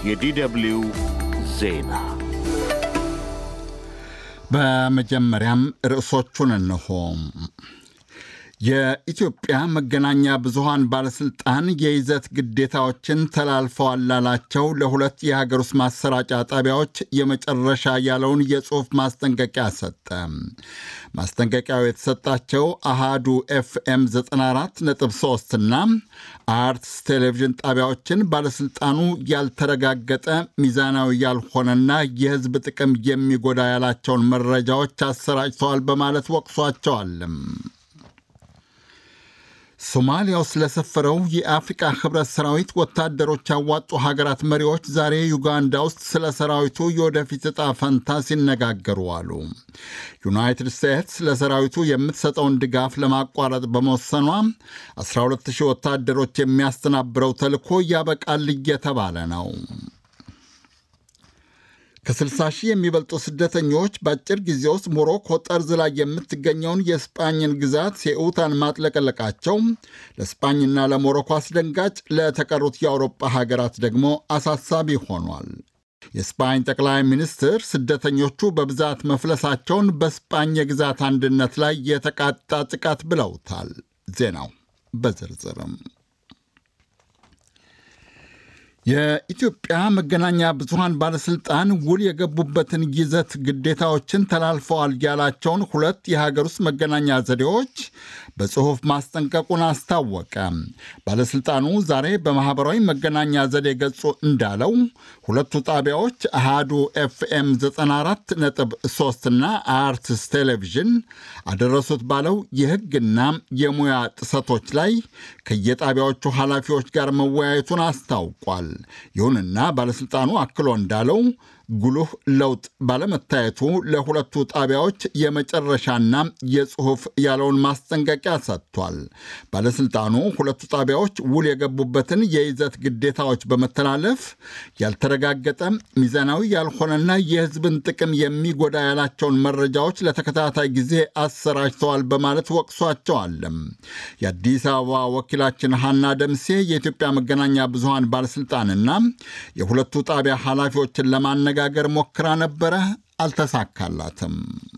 የዲደብሊው ዜና በመጀመሪያም ርዕሶቹን እንሆ። የኢትዮጵያ መገናኛ ብዙሃን ባለሥልጣን የይዘት ግዴታዎችን ተላልፈዋል ላላቸው ለሁለት የሀገር ውስጥ ማሰራጫ ጣቢያዎች የመጨረሻ ያለውን የጽሑፍ ማስጠንቀቂያ ሰጠ። ማስጠንቀቂያው የተሰጣቸው አሃዱ ኤፍኤም 94.3 እና አርትስ ቴሌቪዥን ጣቢያዎችን ባለሥልጣኑ ያልተረጋገጠ ሚዛናዊ ያልሆነና የሕዝብ ጥቅም የሚጎዳ ያላቸውን መረጃዎች አሰራጭተዋል በማለት ወቅሷቸዋልም። ሶማሊያ ውስጥ ለሰፈረው የአፍሪቃ ህብረት ሰራዊት ወታደሮች ያዋጡ ሀገራት መሪዎች ዛሬ ዩጋንዳ ውስጥ ስለ ሰራዊቱ የወደፊት ዕጣ ፈንታ ሲነጋገሩ አሉ። ዩናይትድ ስቴትስ ለሰራዊቱ የምትሰጠውን ድጋፍ ለማቋረጥ በመወሰኗ 12000 ወታደሮች የሚያስተናብረው ተልዕኮ ያበቃል እየተባለ ነው። ከ60 ሺህ የሚበልጡ ስደተኞች በአጭር ጊዜ ውስጥ ሞሮኮ ጠርዝ ላይ የምትገኘውን የስጳኝን ግዛት ሴኡታን ማጥለቀለቃቸው ለስጳኝና ለሞሮኮ አስደንጋጭ፣ ለተቀሩት የአውሮፓ ሀገራት ደግሞ አሳሳቢ ሆኗል። የስጳኝ ጠቅላይ ሚኒስትር ስደተኞቹ በብዛት መፍለሳቸውን በስጳኝ የግዛት አንድነት ላይ የተቃጣ ጥቃት ብለውታል። ዜናው በዝርዝርም የኢትዮጵያ መገናኛ ብዙሃን ባለሥልጣን ውል የገቡበትን ይዘት ግዴታዎችን ተላልፈዋል ያላቸውን ሁለት የሀገር ውስጥ መገናኛ ዘዴዎች በጽሑፍ ማስጠንቀቁን አስታወቀ። ባለሥልጣኑ ዛሬ በማኅበራዊ መገናኛ ዘዴ ገጹ እንዳለው ሁለቱ ጣቢያዎች አሃዱ ኤፍኤም 94.3 እና አርትስ ቴሌቪዥን አደረሱት ባለው የሕግና የሙያ ጥሰቶች ላይ ከየጣቢያዎቹ ኃላፊዎች ጋር መወያየቱን አስታውቋል። ይሁንና ባለሥልጣኑ አክሎ እንዳለው ጉልህ ለውጥ ባለመታየቱ ለሁለቱ ጣቢያዎች የመጨረሻና የጽሑፍ ያለውን ማስጠንቀቂያ ሰጥቷል። ባለሥልጣኑ ሁለቱ ጣቢያዎች ውል የገቡበትን የይዘት ግዴታዎች በመተላለፍ ያልተረጋገጠ ሚዛናዊ ያልሆነና የሕዝብን ጥቅም የሚጎዳ ያላቸውን መረጃዎች ለተከታታይ ጊዜ አሰራጭተዋል በማለት ወቅሷቸዋልም። የአዲስ አበባ ወኪላችን ሐና ደምሴ የኢትዮጵያ መገናኛ ብዙሃን ባለሥልጣንና የሁለቱ ጣቢያ ኃላፊዎችን ለማነጋ ጋገር ሞክራ ነበረ፣ አልተሳካላትም።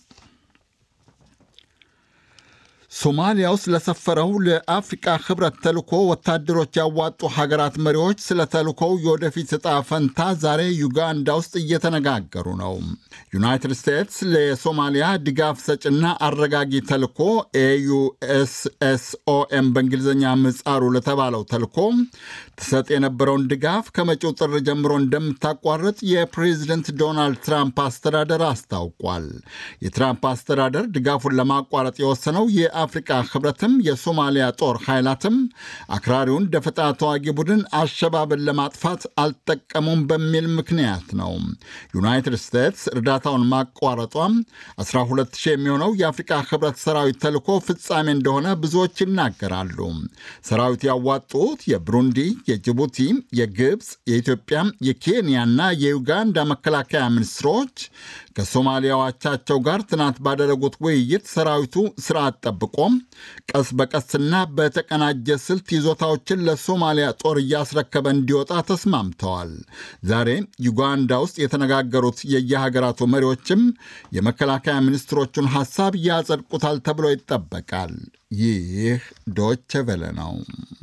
ሶማሊያ ውስጥ ለሰፈረው ለአፍሪቃ ህብረት ተልኮ ወታደሮች ያዋጡ ሀገራት መሪዎች ስለ ተልኮው የወደፊት ዕጣ ፈንታ ዛሬ ዩጋንዳ ውስጥ እየተነጋገሩ ነው። ዩናይትድ ስቴትስ ለሶማሊያ ድጋፍ ሰጭና አረጋጊ ተልኮ ኤዩኤስኤስኦኤም በእንግሊዝኛ ምጻሩ ለተባለው ተልኮ ትሰጥ የነበረውን ድጋፍ ከመጪው ጥር ጀምሮ እንደምታቋርጥ የፕሬዚደንት ዶናልድ ትራምፕ አስተዳደር አስታውቋል። የትራምፕ አስተዳደር ድጋፉን ለማቋረጥ የወሰነው የአፍሪቃ ህብረትም የሶማሊያ ጦር ኃይላትም አክራሪውን ደፈጣ ተዋጊ ቡድን አሸባብን ለማጥፋት አልጠቀሙም በሚል ምክንያት ነው። ዩናይትድ ስቴትስ እርዳታውን ማቋረጧም 12000 የሚሆነው የአፍሪቃ ህብረት ሰራዊት ተልኮ ፍጻሜ እንደሆነ ብዙዎች ይናገራሉ። ሰራዊት ያዋጡት የብሩንዲ፣ የጅቡቲ፣ የግብፅ፣ የኢትዮጵያ፣ የኬንያና የዩጋንዳ መከላከያ ሚኒስትሮች ከሶማሊያ አቻቸው ጋር ትናንት ባደረጉት ውይይት ሰራዊቱ ስርዓት ጠብቆም ቀስ በቀስና በተቀናጀ ስልት ይዞታዎችን ለሶማሊያ ጦር እያስረከበ እንዲወጣ ተስማምተዋል። ዛሬ ዩጋንዳ ውስጥ የተነጋገሩት የየሀገራቱ መሪዎችም የመከላከያ ሚኒስትሮቹን ሐሳብ ያጸድቁታል ተብሎ ይጠበቃል። ይህ ዶቼ ቬለ ነው።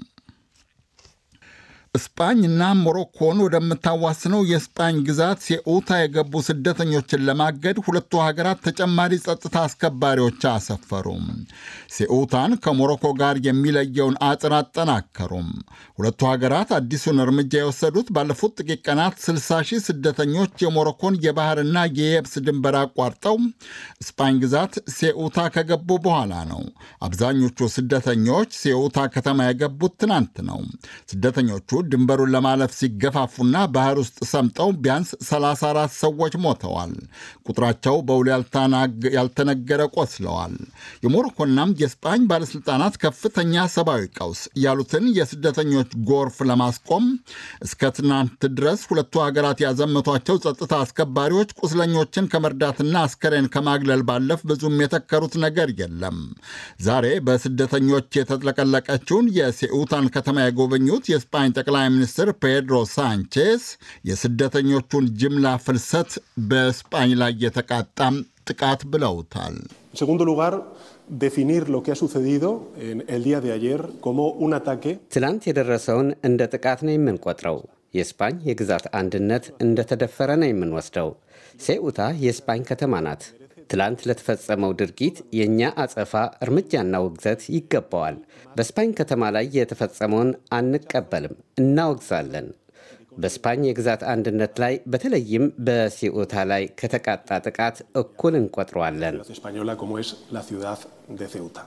ስጳኝና ሞሮኮን ወደምታዋስነው የስጳኝ ግዛት ሴኡታ የገቡ ስደተኞችን ለማገድ ሁለቱ ሀገራት ተጨማሪ ጸጥታ አስከባሪዎች አሰፈሩም። ሴኡታን ከሞሮኮ ጋር የሚለየውን አጥር አጠናከሩም። ሁለቱ ሀገራት አዲሱን እርምጃ የወሰዱት ባለፉት ጥቂት ቀናት 60 ሺህ ስደተኞች የሞሮኮን የባህርና የየብስ ድንበር አቋርጠው ስጳኝ ግዛት ሴኡታ ከገቡ በኋላ ነው። አብዛኞቹ ስደተኞች ሴኡታ ከተማ የገቡት ትናንት ነው። ስደተኞቹ ድንበሩን ለማለፍ ሲገፋፉና ባህር ውስጥ ሰምጠው ቢያንስ 34 ሰዎች ሞተዋል። ቁጥራቸው በውል ያልተነገረ ቆስለዋል። የሞሮኮናም የስጳኝ ባለሥልጣናት ከፍተኛ ሰብአዊ ቀውስ ያሉትን የስደተኞች ጎርፍ ለማስቆም እስከ ትናንት ድረስ ሁለቱ ሀገራት ያዘመቷቸው ጸጥታ አስከባሪዎች ቁስለኞችን ከመርዳትና አስከሬን ከማግለል ባለፍ ብዙም የተከሩት ነገር የለም። ዛሬ በስደተኞች የተጥለቀለቀችውን የሴኡታን ከተማ የጎበኙት የስጳኝ ጠቅላይ ሚኒስትር ፔድሮ ሳንቼስ የስደተኞቹን ጅምላ ፍልሰት በስጳኝ ላይ የተቃጣም ጥቃት ብለውታል። segundo lugar, definir lo que ha sucedido en el día de ayer como un ataque. ትላንት የደረሰውን እንደ ጥቃት ነው የምንቆጥረው። የስፓኝ የግዛት አንድነት እንደተደፈረ ነው የምንወስደው። ሴኡታ የስፓኝ ከተማ ናት። ትላንት ለተፈጸመው ድርጊት የእኛ አጸፋ እርምጃና ውግዘት ይገባዋል። በስፓኝ ከተማ ላይ የተፈጸመውን አንቀበልም፣ እናወግዛለን። በስፓኝ የግዛት አንድነት ላይ በተለይም በሲኡታ ላይ ከተቃጣ ጥቃት እኩል እንቆጥረዋለን። española como es la ciudad de Ceuta.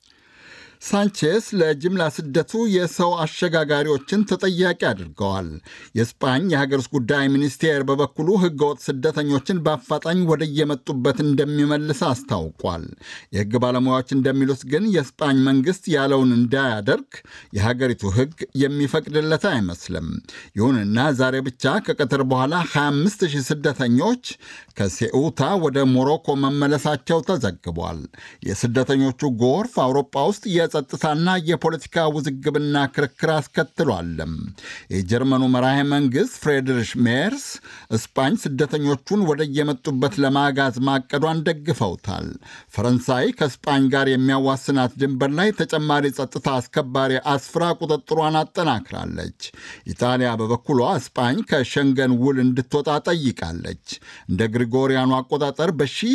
ሳንቼስ ለጅምላ ስደቱ የሰው አሸጋጋሪዎችን ተጠያቂ አድርገዋል። የስፓኝ የሀገር ውስጥ ጉዳይ ሚኒስቴር በበኩሉ ሕገወጥ ስደተኞችን በአፋጣኝ ወደ የመጡበት እንደሚመልስ አስታውቋል። የሕግ ባለሙያዎች እንደሚሉት ግን የስፓኝ መንግስት ያለውን እንዳያደርግ የሀገሪቱ ሕግ የሚፈቅድለት አይመስልም። ይሁንና ዛሬ ብቻ ከቀትር በኋላ 25 ሺህ ስደተኞች ከሴኡታ ወደ ሞሮኮ መመለሳቸው ተዘግቧል። የስደተኞቹ ጎርፍ አውሮፓ ውስጥ የጸጥታና የፖለቲካ ውዝግብና ክርክር አስከትሏልም። የጀርመኑ መራሄ መንግሥት ፍሬድሪሽ ሜርስ እስፓኝ ስደተኞቹን ወደ የመጡበት ለማጋዝ ማቀዷን ደግፈውታል። ፈረንሳይ ከስፓኝ ጋር የሚያዋስናት ድንበር ላይ ተጨማሪ ጸጥታ አስከባሪ አስፍራ ቁጥጥሯን አጠናክራለች። ኢጣሊያ በበኩሏ እስፓኝ ከሸንገን ውል እንድትወጣ ጠይቃለች። እንደ ግሪጎሪያኑ አቆጣጠር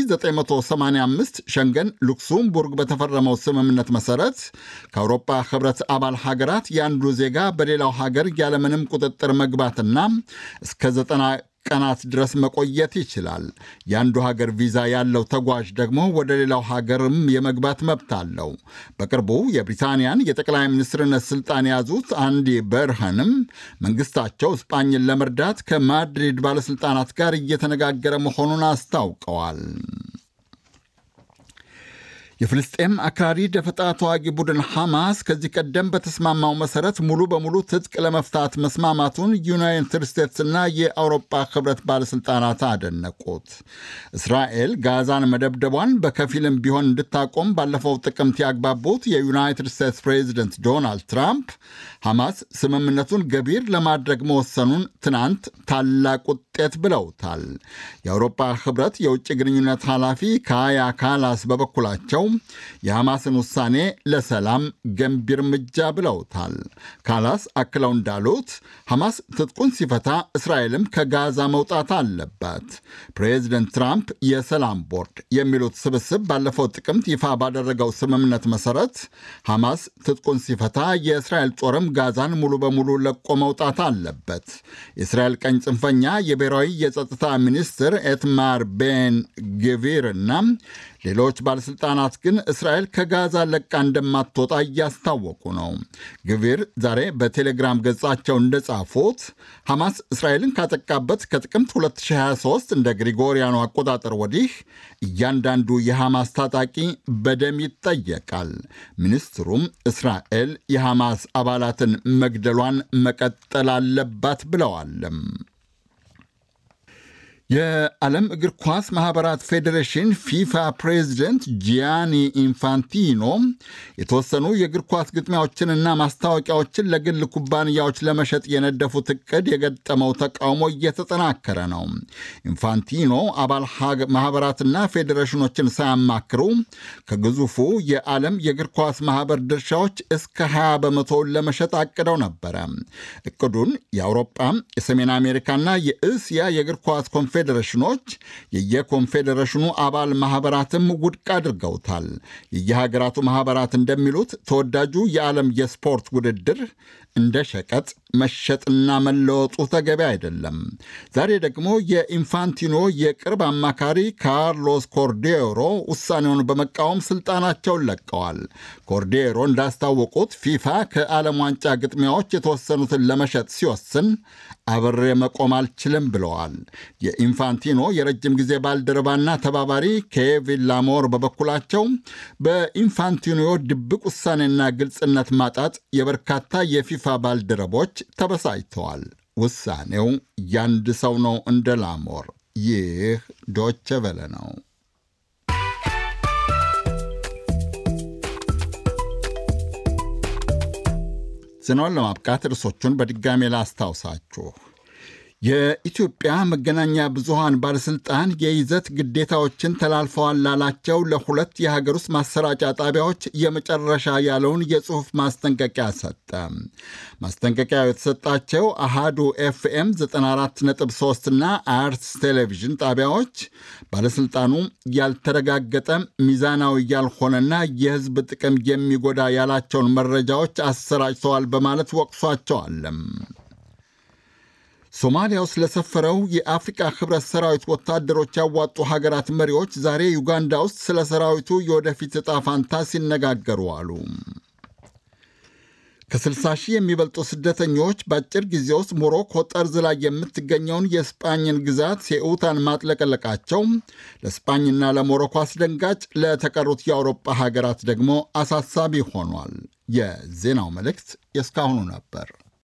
በ1985 ሸንገን ሉክስምቡርግ በተፈረመው ስምምነት መሠረት ከአውሮፓ ህብረት አባል ሀገራት የአንዱ ዜጋ በሌላው ሀገር ያለምንም ቁጥጥር መግባትና እስከ ዘጠና ቀናት ድረስ መቆየት ይችላል። የአንዱ ሀገር ቪዛ ያለው ተጓዥ ደግሞ ወደ ሌላው ሀገርም የመግባት መብት አለው። በቅርቡ የብሪታንያን የጠቅላይ ሚኒስትርነት ስልጣን የያዙት አንዲ በርሃንም መንግስታቸው እስጳኝን ለመርዳት ከማድሪድ ባለሥልጣናት ጋር እየተነጋገረ መሆኑን አስታውቀዋል። የፍልስጤም አክራሪ ደፈጣ ተዋጊ ቡድን ሐማስ ከዚህ ቀደም በተስማማው መሠረት ሙሉ በሙሉ ትጥቅ ለመፍታት መስማማቱን ዩናይትድ ስቴትስና የአውሮፓ ህብረት ባለሥልጣናት አደነቁት። እስራኤል ጋዛን መደብደቧን በከፊልም ቢሆን እንድታቆም ባለፈው ጥቅምት ያግባቡት የዩናይትድ ስቴትስ ፕሬዚደንት ዶናልድ ትራምፕ ሐማስ ስምምነቱን ገቢር ለማድረግ መወሰኑን ትናንት ታላቅ ውጤት ብለውታል። የአውሮፓ ህብረት የውጭ ግንኙነት ኃላፊ ካያ ካላስ በበኩላቸው የሐማስን ውሳኔ ለሰላም ገንቢ እርምጃ ብለውታል። ካላስ አክለው እንዳሉት ሐማስ ትጥቁን ሲፈታ እስራኤልም ከጋዛ መውጣት አለባት። ፕሬዚደንት ትራምፕ የሰላም ቦርድ የሚሉት ስብስብ ባለፈው ጥቅምት ይፋ ባደረገው ስምምነት መሠረት ሐማስ ትጥቁን ሲፈታ የእስራኤል ጦርም ጋዛን ሙሉ በሙሉ ለቆ መውጣት አለበት። የእስራኤል ቀኝ ጽንፈኛ የብሔራዊ የጸጥታ ሚኒስትር ኤትማር ቤን ግቪር እና ሌሎች ባለሥልጣናት ግን እስራኤል ከጋዛ ለቃ እንደማትወጣ እያስታወቁ ነው። ግቪር ዛሬ በቴሌግራም ገጻቸው እንደጻፉት ሐማስ እስራኤልን ካጠቃበት ከጥቅምት 2023 እንደ ግሪጎሪያኑ አቆጣጠር ወዲህ እያንዳንዱ የሐማስ ታጣቂ በደም ይጠየቃል። ሚኒስትሩም እስራኤል የሐማስ አባላትን መግደሏን መቀጠል አለባት ብለዋልም። የዓለም እግር ኳስ ማኅበራት ፌዴሬሽን ፊፋ ፕሬዚደንት ጂያኒ ኢንፋንቲኖ የተወሰኑ የእግር ኳስ ግጥሚያዎችንና ማስታወቂያዎችን ለግል ኩባንያዎች ለመሸጥ የነደፉት ዕቅድ የገጠመው ተቃውሞ እየተጠናከረ ነው። ኢንፋንቲኖ አባል ማኅበራትና ፌዴሬሽኖችን ሳያማክሩ ከግዙፉ የዓለም የእግር ኳስ ማኅበር ድርሻዎች እስከ 20 በመቶውን ለመሸጥ አቅደው ነበረ። ዕቅዱን የአውሮጳ የሰሜን አሜሪካና የእስያ የእግር ኳስ ኮንፌዴሬሽኖች የየኮንፌዴሬሽኑ አባል ማኅበራትም ውድቅ አድርገውታል። የየሀገራቱ ማኅበራት እንደሚሉት ተወዳጁ የዓለም የስፖርት ውድድር እንደ ሸቀጥ መሸጥና መለወጡ ተገቢ አይደለም። ዛሬ ደግሞ የኢንፋንቲኖ የቅርብ አማካሪ ካርሎስ ኮርዴሮ ውሳኔውን በመቃወም ስልጣናቸውን ለቀዋል። ኮርዴሮ እንዳስታወቁት ፊፋ ከዓለም ዋንጫ ግጥሚያዎች የተወሰኑትን ለመሸጥ ሲወስን አብሬ መቆም አልችልም ብለዋል። የኢንፋንቲኖ የረጅም ጊዜ ባልደረባና ተባባሪ ኬቪን ላሞር በበኩላቸው በኢንፋንቲኖ ድብቅ ውሳኔና ግልጽነት ማጣት የበርካታ የፊፋ ባልደረቦች ተበሳጭተዋል። ውሳኔው ያንድ ሰው ነው እንደ ላሞር። ይህ ዶቸ ቨለ ነው። ዜናውን ለማብቃት ርዕሶቹን በድጋሜ ላስታውሳችሁ። የኢትዮጵያ መገናኛ ብዙሃን ባለሥልጣን የይዘት ግዴታዎችን ተላልፈዋል ላላቸው ለሁለት የሀገር ውስጥ ማሰራጫ ጣቢያዎች የመጨረሻ ያለውን የጽሑፍ ማስጠንቀቂያ ሰጠ። ማስጠንቀቂያው የተሰጣቸው አሃዱ ኤፍኤም 94.3 እና አርትስ ቴሌቪዥን ጣቢያዎች ባለሥልጣኑ ያልተረጋገጠ ሚዛናዊ ያልሆነና የሕዝብ ጥቅም የሚጎዳ ያላቸውን መረጃዎች አሰራጭተዋል በማለት ወቅሷቸዋል። ሶማሊያ ውስጥ ለሰፈረው የአፍሪቃ ህብረት ሰራዊት ወታደሮች ያዋጡ ሀገራት መሪዎች ዛሬ ዩጋንዳ ውስጥ ስለ ሰራዊቱ የወደፊት ዕጣ ፋንታ ሲነጋገሩ አሉ። ከ60 ሺህ የሚበልጡ ስደተኞች በአጭር ጊዜ ውስጥ ሞሮኮ ጠርዝ ላይ የምትገኘውን የስጳኝን ግዛት ሴኡታን ማጥለቀለቃቸው ለስጳኝና ለሞሮኮ አስደንጋጭ፣ ለተቀሩት የአውሮፓ ሀገራት ደግሞ አሳሳቢ ሆኗል። የዜናው መልእክት የእስካሁኑ ነበር።